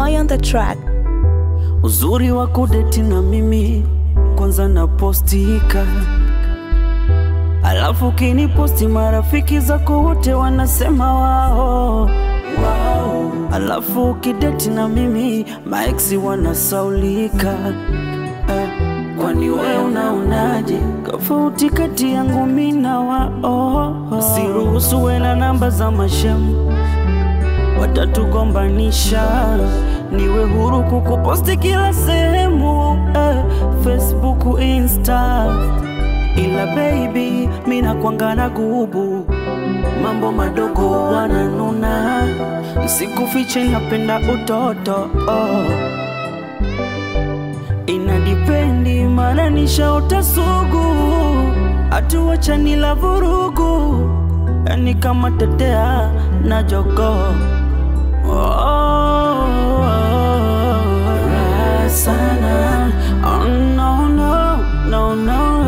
Joy on the track. Uzuri wa kudeti na mimi kwanza napostika, alafu kiniposti marafiki zako wote wanasema wao wao, alafu ukideti na mimi maeksi wanasaulika eh. Kwani we unaonaje tofauti kati yangu mi na wao? Siruhusu we na namba za mashemu watatugombanisha. Niwe huru kukuposti kila sehemu eh, Facebook, Insta, ila baby mina kwangana gubu mambo madogo wananuna, sikufiche napenda utoto oh. Inadipendi mana nishaota sugu, atuwachani la vurugu, yani kama tetea na jogoo Oh, raha sana. Oh, no, no, no, no,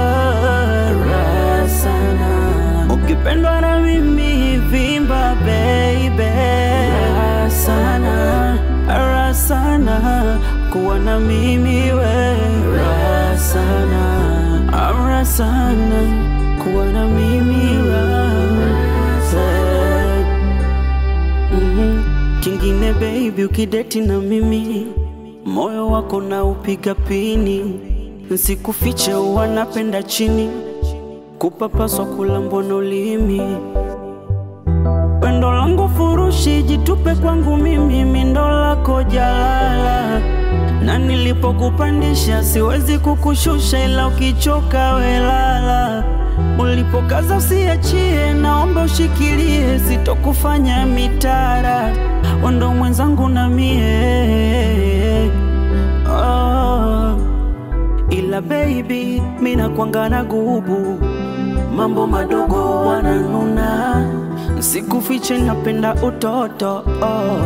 raha sana. Ukipendwa na mimi vimba baby, raha sana, raha sana kuwa na mimi we, raha sana, raha sana kuwa na mimi raha sana. Mhm. Kingine baby, ukideti na mimi moyo wako na upiga pini, nsikufiche wanapenda chini kupapaswa kula mbono ulimi pendo langu furushi, jitupe kwangu mimi, mindo lako jalala, na nilipokupandisha siwezi kukushusha, ila ukichoka welala. Ulipokaza usiachie, naomba ushikilie, sitokufanya mitara, ondo mwenzangu na mie oh. Ila baby, mina kwangana gubu mambo madogo wananuna, sikufiche napenda utoto oh.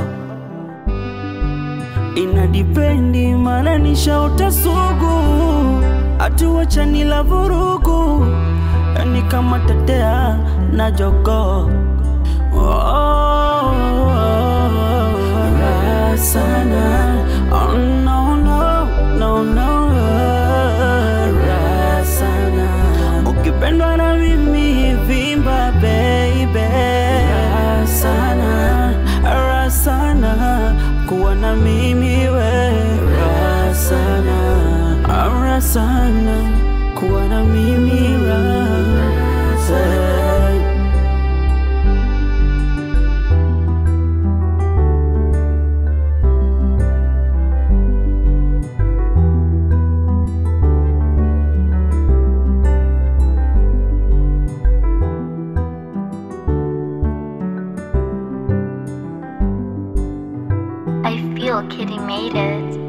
Inadipendi mana nishaota sugu, atuwachani la vurugu, yani kama tetea na jogo oh, raha sana oh, no, no, no, no, raha sana ukipendwa na mimi vimba baby, raha sana, raha sana kuwa na mimi we, raha sana, raha sana kuwa na mimi raha sana. I feel Kitty made it.